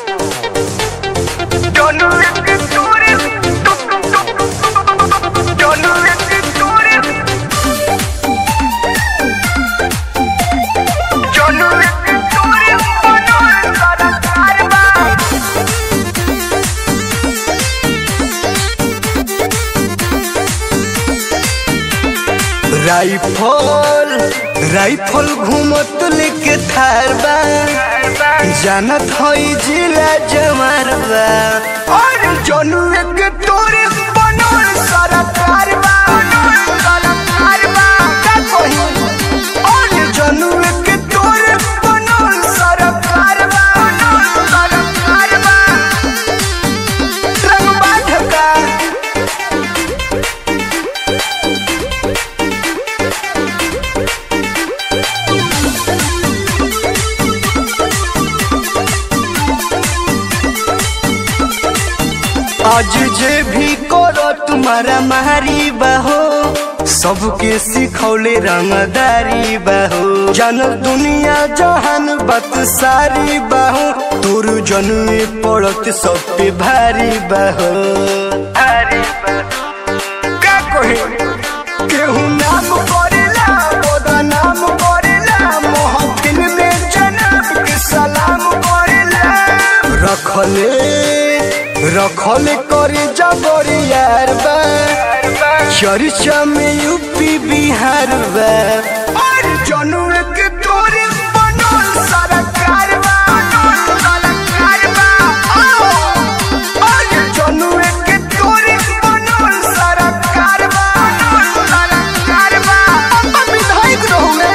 rifle rifle घूमत लेके थार बा जानत हई जिला जमार बा और जनुए के तोरे बनल सरकार बा सरकार बा का कही और जनुए के तोरे बनल सरकार बा सरकार बा रंगबा ढका आज जे भी करो तुम्हारा मारी बहो सबके सिखौले रंगदारी बहो जानल दुनिया जहान बात सारी बहो तोर जनुए पड़त सब पे भारी बहो भारी बहो का कहे केहू नाम करेला बोदा नाम करेला मोहफिल में जनाब के सलाम करेला रखले रखले करे जबरी यार बा चर्चा में यूपी बिहार बा और जनुए के तोरे बनल सरकार बा सरकार बा और जनुए के तोरे बनल सरकार बा सरकार बा अब विधायक रहूंगे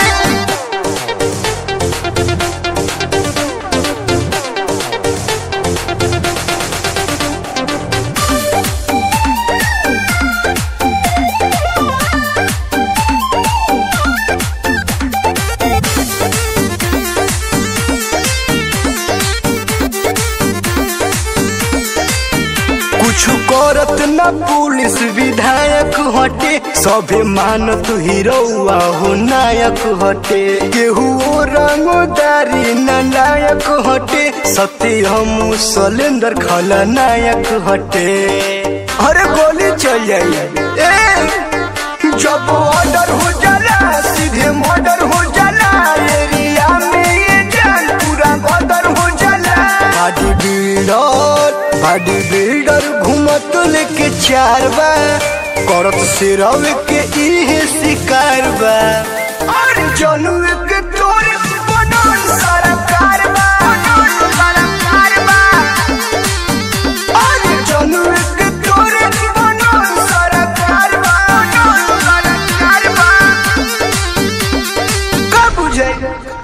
कुछ करत न पुलिस विधायक हटे सभे मानत हीरोआ हो नायक हटे केहू रंगदारी न नायक हटे सत्य हम सलेंदर खलनायक हटे अरे गोली चल जाई ए जब ऑर्डर हो जाला सीधे मर्डर हो जाला एरिया में ये जान पूरा गदर हो जाला बॉडी बिल्डर बॉडी बिल्डर घूमत लेके चार बा करत सिरव के इहे शिकार बा और जनुए के तोरे बनल सरकार बा सरकार बा और जनुए के तोरे बनल सरकार बा सरकार बा का बुझाई